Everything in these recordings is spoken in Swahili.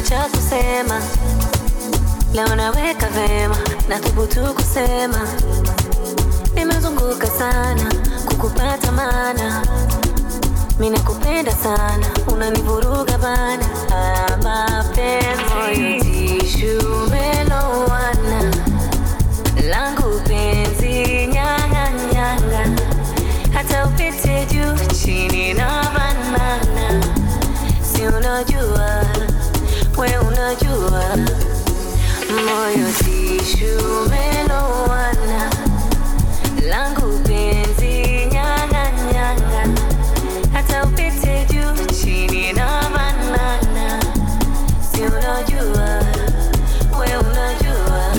cha kusema leo naweka vema na thubutu kusema nimezunguka sana kukupata mana mi nakupenda sana unanivuruga bana Ah, mapenzi tishu melowana langu penzi nyang'anyanga hata upite juu chini na banana si unajua we unajua moyo tishu melowana langu penzi nyang'anyanga hata upite juu chini na banana si unajua we unajua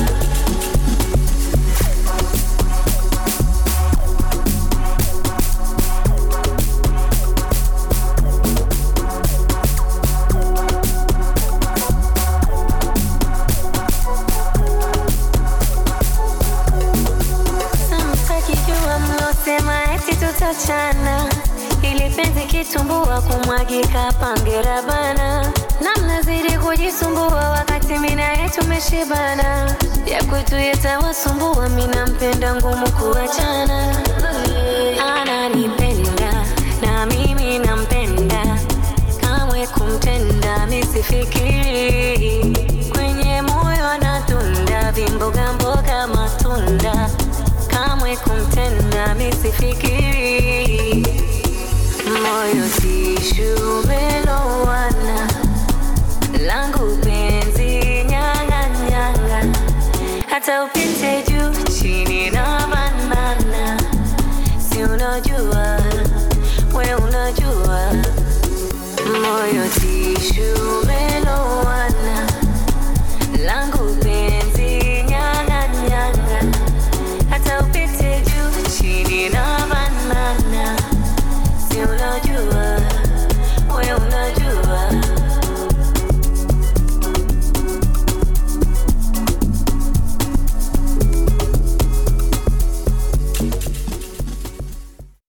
Samtakijua mlosema eti tutachana, ili penzi kitumbua kumwagika pangera bana, na mnazidi kujisumbua wakati mina yetu tumeshibana, ya kwetu yatawasumbua, mina mpenda ngumu kuachana. Ananipenda na mimi nampenda, kamwe kumtenda misifikiri, kwenye moyo natunda vimboga mboga matunda kamwe kumtenda misifikiri moyo tishu melowana langu penzi nyang'anyanga hata upite juu chini na banana si unajua we unajua moyo tishu